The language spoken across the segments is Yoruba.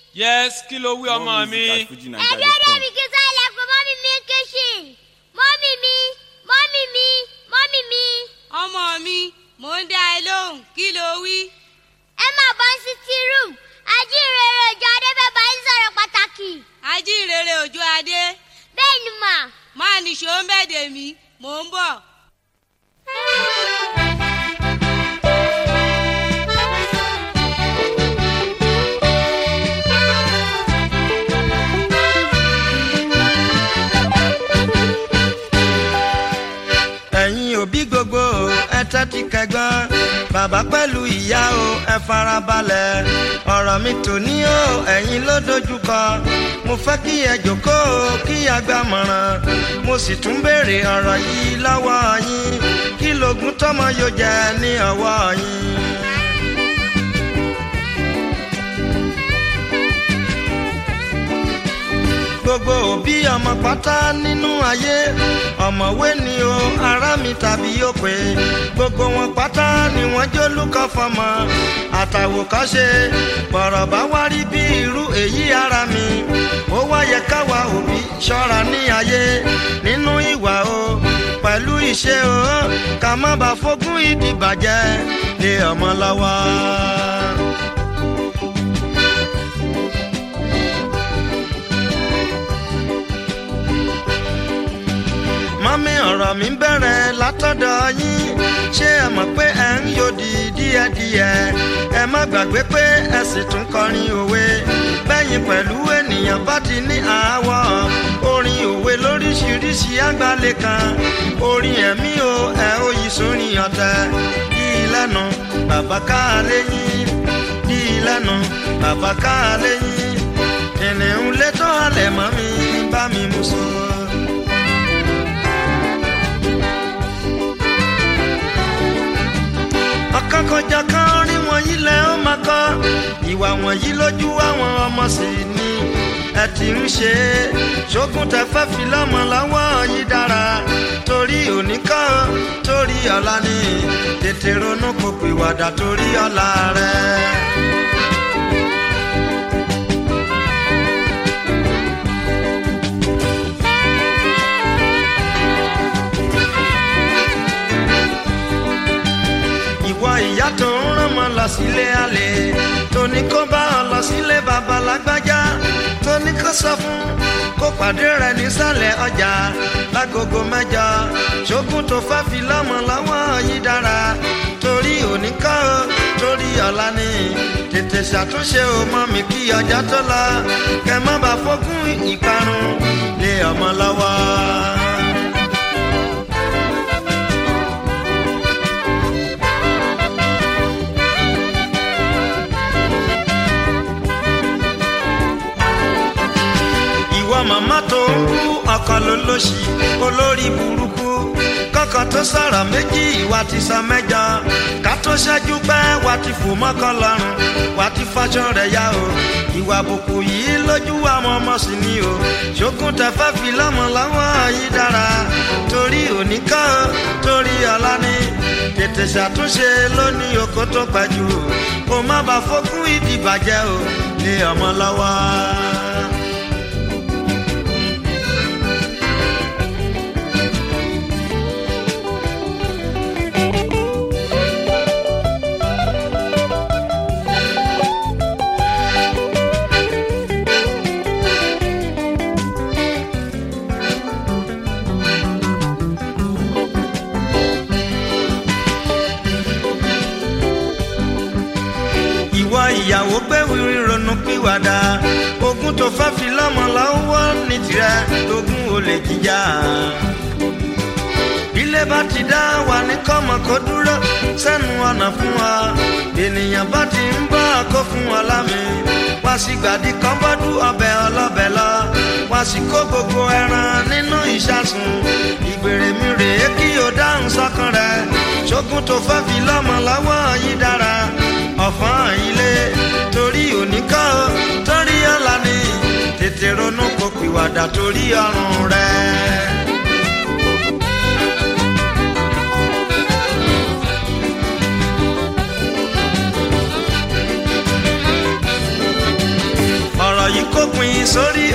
yes kí ló wí ọmọ mi. ẹbí ọdẹ mi kí sọ ilẹ̀kùn mọ́mí mi kitchen mọ́mí mi mọ́mí mi mọ́mí mi. ọmọ mi mò ń dá ẹ lóhùn kí ló wí. ẹ máa bọ́ sí tea room ajínrere òjò adébẹ́ bá ń sọ̀rọ̀ pàtàkì. ajínrere òjò adé bẹ́ẹ̀ ni mà. máa nìṣó ń bẹ̀dẹ̀ mí mò ń bọ̀. ẹ̀yin òbí gbogbo o, ẹ tẹ́tí kẹgbọ́n bàbá pẹ̀lú ìyá o ẹ farabalẹ̀ ọ̀rọ̀ mi tòní o ẹ̀yin ló dojúkọ mo fẹ́ kí ẹ jókòó o, kí a gbàmọ̀ràn mo sì tún béèrè ọ̀rọ̀ yìí lọ́wọ́ yín kí lóògùn tọ́mọ yóò jẹ ní ọwọ́ yín. gbogbo òbí ọmọ pátá nínú ayé ọmọwé ni o ará mi tàbí òpè gbogbo wọn pátá ni wọn jólúkọ fọmọ àtàwòkọ́ṣe bọ̀rọ̀ bá wá rí bí irú èyí ara mi ó wáyẹ káwa òbí ṣọ́ra ní ayé nínú ìwà o pẹ̀lú ìṣe o ká má bàa fogún ìdìbàjẹ́ lé ọmọ lọ́wọ́. mọ́mí ọ̀rọ̀ mi bẹ̀rẹ̀ látọ̀dọ̀ yín ṣé ẹ mọ̀ pé ẹ ń yòdì díẹ̀díẹ̀ ẹ má gbàgbé pé ẹ sì tún kọrin òwe bẹ́yìn pẹ̀lú ènìyàn bá ti ní àáwọ̀ orin òwe lóríṣiríṣi àgbálẹ̀ kan orin ẹ̀mí o ẹ ó yí sórin ọ̀tẹ̀ yí lẹ́nu bàbá ká léyìn yí lẹ́nu bàbá ká léyìn kìnìún létọ́ àlẹ̀ mọ́ mi bá mi mú so. ọ̀kan kọjá kan rí wọ̀nyí lẹ́ ó máa kọ́ ìwà wọ̀nyí lójú àwọn ọmọ sì ni ẹ ti ń ṣe é ṣógun tẹ fẹ́ fi lọ́mọ lọ́wọ́ yìí dára torí òní kọ́ torí ọ̀la ni tètè ronú kò pìwàdà torí ọ̀la rẹ̀. ìwọ ìyá tó ń rán mọ lọ sílé àlè tó ní kó bá ọ lọ sílé bàbá lágbájá tó ní kó sọ fún kó pàdé rẹ nísàlẹ̀ ọjà lágogo mẹ́jọ ṣógun tó fẹ́ fi lọ́mọ lọ́wọ́ yìí dára torí òní kọ́ ọ torí ọ̀la ni tètè ṣàtúnṣe o mọ́ mi kí ọjà tó lọ kẹ má bàa fókún ìparun lé ọmọ lọ́wọ́. ìwọ màmá tó ń kú ọkàn ló lóṣì olórí burúkú kọkàn tó sọ̀rọ̀ méjì ìwà ti sọ mẹ́jọ ká tó ṣẹ́jú pẹ́ wà ti fò mọ́kàn lọ́rùn wà ti faṣọ rẹ̀ yá o ìwà àbùkù yìí lójú àwọn ọmọ sì ni o ṣókùn tẹ fẹ́ fi lọ́mọ lọ́wọ́ yìí dára torí òní kọ́ torí ọ̀la ni tètè ṣàtúnṣe lónìí oko tó pẹ́jù o kó má bàa fókún ìdìbàjẹ́ o lé ọmọ lọ́wọ́. ìwọ ìyàwó gbẹ̀wìrì ronú pìwàdà ogun tó fẹ́ fi lọ́mọ lọ́wọ́ ní tirẹ̀ ogun olè jíjà. ilé bá ti dá wà ní kọ́mọ kó dúró sẹ́nu ọ̀nà fún wa ènìyàn bá ti ń bọ́ kó fún wa lámì wá sí gbàdí kan bọ́dú ọbẹ̀ ọlọ́bẹ̀ lọ wá sí kó gbogbo ẹran nínú ìṣàsùn ìgbèrè mi rèé kí o dáhùn sọ́kàn rẹ̀ ṣógun tó fẹ́ fi lọ́mọ lọ́wọ́ yìí dára ọ̀fọ́n ilé torí òní kọ́ torí ọ̀la ni tètè ronú kó pìwàdà torí ọrùn rẹ̀.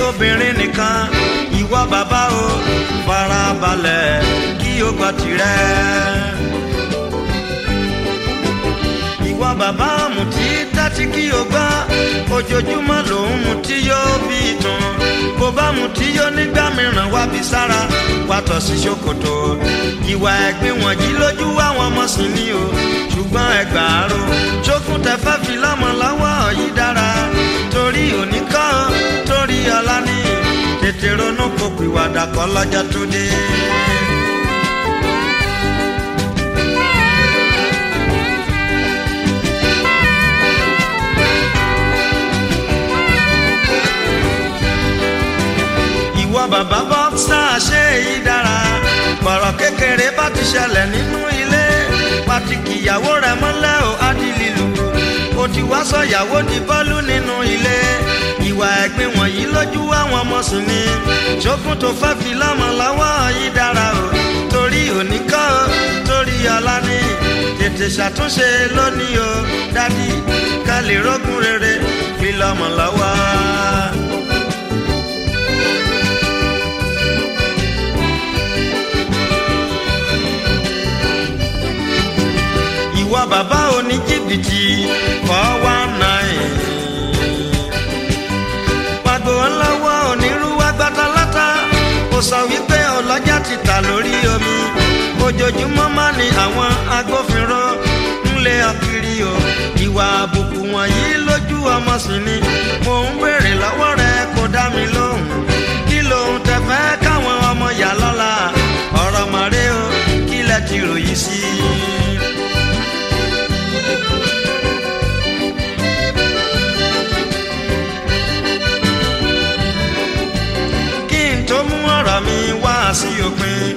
obìnrin nìkan ìwọ bàbá o farabalẹ̀ kí o gbọ́ tirẹ̀. ìwọ bàbá mutí tẹ́tí kí o gbọ́ ojoojúmọ́ lòun mutí yóò bí ìtàn bó bá mutí yóò nígbà mìíràn wá bí sára wàtọ̀ sí ṣòkòtò ìwà ẹ̀gbin wọ̀nyí lójú àwọn ọmọ sí ni o ṣùgbọ́n ẹgbàárò ṣókùn tẹ́fẹ́ fi lọ́mọ lọ́wọ́ yìí dára torí òní kọ́ torí ọlá ní tètè ronú kó pìwàdà kọ́ lọ́jọ́ tó dé. ìwọ bàbá bọ́ksá ṣe èyí dára bọ̀rọ̀ kékeré bá ti ṣẹlẹ̀ nínú ilé pàtìkì ìyàwó rẹ̀ mọ́lẹ̀ ò adìlílù ó ti wá sọ ìyàwó di bọ́ọ̀lù nínú ilé ìwà ẹ̀gbin wọ̀nyí lójú àwọn ọmọ sùn ni ṣókùn tó fẹ́ fi lọ́mọ lọ́wọ́ yìí dára o torí òní kọ́ o torí ọlá ní tètè ṣàtúnṣe lónìí o dádì ká lè rógùn rere fi lọ́mọ lọ́wọ́. ìwọ bàbá oní jìbìtì four one nine. pàgbo ńlọ́wọ́ onírúwá gbátálátá ó sọ wípé ọlọ́jà ti tà lórí omi ojoojúmọ́ má ní àwọn agbófinró ńlẹ̀ ọkiri o ìwà àbùkù wọ̀nyí lójú ọmọ sí ni mò ń béèrè lọ́wọ́ rẹ kó dá mi lóhùn kí lóhun tẹ fẹ́ káwọn ọmọ yà lọ́la ọ̀rọ̀ màrè o kí lẹ ti ròyìn sí i. kí n tó mú ọ̀rọ̀ mi wá sí òpin.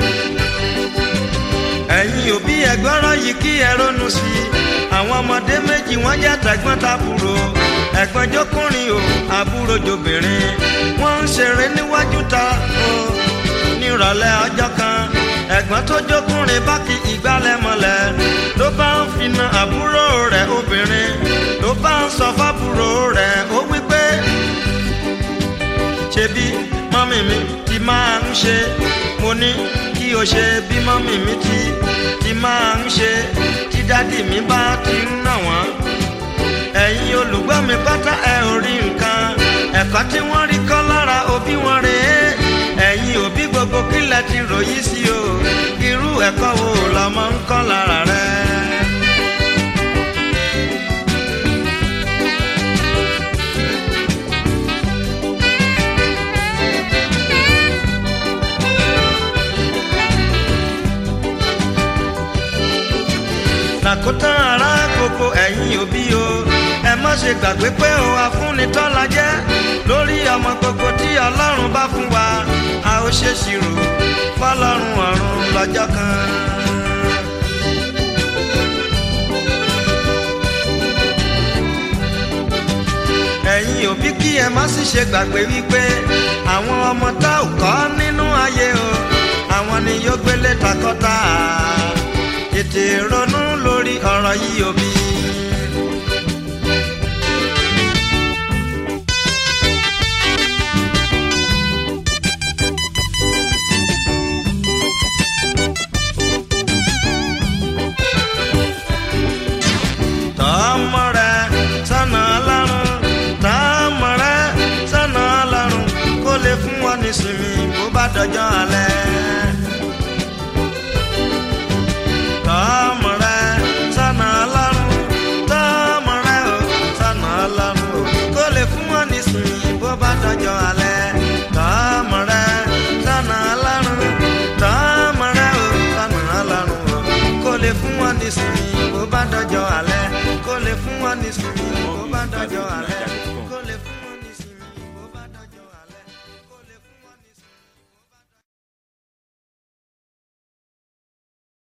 ẹ̀yin òbí ẹ̀gbọ́rọ̀ yìí kí ẹ ronú sí i. àwọn ọmọdé méjì wọ́n jẹ́ tẹ̀gbọ́n tàbúrò. ẹ̀gbọ́n jókùnrin o àbúrò jòbìnrin. wọ́n ń ṣeré níwájú ta o. nírọ̀lẹ́ ọjọ́ kan ẹ̀gbọ́n tó jókùnrin bá kí ìgbálẹ̀ mọ́lẹ̀ ló bá ń finá àbúrò rẹ̀ obìnrin ló bá ń sọ fábúrò rẹ̀ ó wípé ṣebí mọ́mì mi ti máa ń ṣe mo ní kí o ṣe bí mọ́mì mi ti ti máa ń ṣe tí dádì mi bá ti ń nà wọ́n. ẹ̀yin olùgbọ́ mi pátá ẹ ò rí nǹkan ẹ̀kọ́ tí wọ́n rí kọ́ lára òbí wọn rèé ẹ̀yin òbí gbogbo kílẹ̀ ti ròyìn sí o irú ẹ̀kọ́ wo lọ́mọ ń kọ́ lára rẹ̀. làkótán ara gbogbo ẹ̀yin òbí o ẹ má ṣe gbàgbé pé o afúnitọ́la jẹ́ lórí ọmọ gbogbo tí ọlọ́run bá fún wa a ó ṣe ṣírò fọlọ́run ọ̀run lọ́jọ́ kan. ẹ̀yin òbí kí ẹ má sì ṣe gbàgbé wípé àwọn ọmọ tá ò kọ́ nínú ayé o àwọn ni yóò gbélé takọ́ta tètè ronú lórí ọ̀rọ̀ yìí òbí. tọ́mọ rẹ sọ́nà ọlọ́run tọ́mọ rẹ sọ́nà ọlọ́run kó lè fún wọn nísinmi bó bá dọjọ́ alẹ́. tọ́mọ rẹ sọ́nà ọlọ́run tọ́mọ rẹ o sọ́nà ọlọ́run o kó lè fún wọn nísinmi bó bá dọjọ́ alẹ́. tọ́mọ rẹ sọ́nà ọlọ́run tọ́mọ rẹ o sọ́nà ọlọ́run o kó lè fún wọn nísinmi bó bá dọjọ́ alẹ́ kó lè fún wọn nísinmi bó bá dọjọ́ alẹ́.